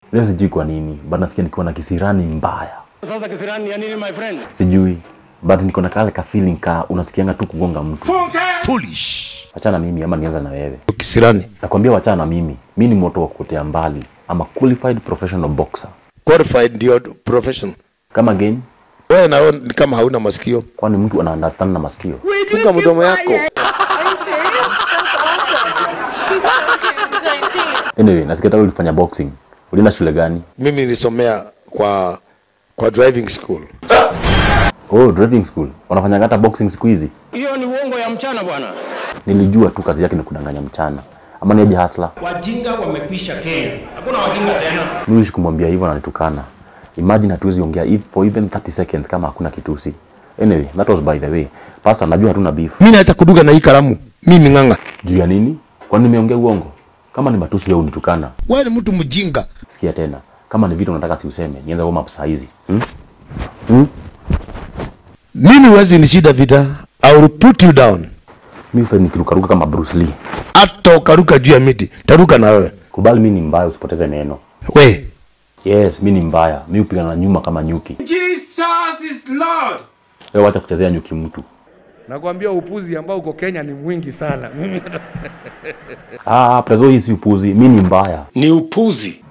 leo sijui kwa nini but nasikia nikiwa na kisirani mbaya Sasa kisirani ya nini my friend? sijui but niko na kale ka feeling ka unasikianga tu kugonga mtu foolish wachana mimi ama nianza na wewe kisirani nakwambia wachana na mimi mi ni moto wa kuotea mbali ama qualified professional boxer qualified ndio profession kama game wewe nao ni kama hauna masikio kwani mtu ana understand na masikio funga mdomo yako Are you serious? That's awesome. She's so cute. She's 19. anyway nasikia hata ulifanya boxing ulienda shule gani mimi nilisomea kwa kwa driving school oh driving school wanafanyanga hata boxing siku hizi Hiyo ni uongo ya mchana bwana. nilijua tu kazi yake ni kudanganya mchana ama niaje hasla Wajinga wamekwisha Kenya. Hakuna wajinga tena. miishi kumwambia hivyo ananitukana imagine hatuwezi ongea if- for even 30 seconds kama hakuna kitusi anyway that was by the way pastor najua hatuna beef mi naweza kuduga na hii kalamu mimi ng'ang'a juu ya nini kwani nimeongea uongo kama ni matusi wewe unitukana wewe ni mtu mjinga sikia tena kama ni vitu unataka si useme nianze warm up saa hizi hmm? hmm? mimi huwezi nishida vita I will put you down mi fe nikirukaruka kama Bruce Lee hata ukaruka juu ya miti taruka na wewe kubali mi ni mbaya usipoteze neno we yes mi ni mbaya mi hupigana na nyuma kama nyuki Jesus is Lord. wewe wacha kuchezea nyuki mtu Nakwambia upuzi ambao uko Kenya ni mwingi sana. Mimi ah prezo hii si upuzi mi ni mbaya Ni upuzi.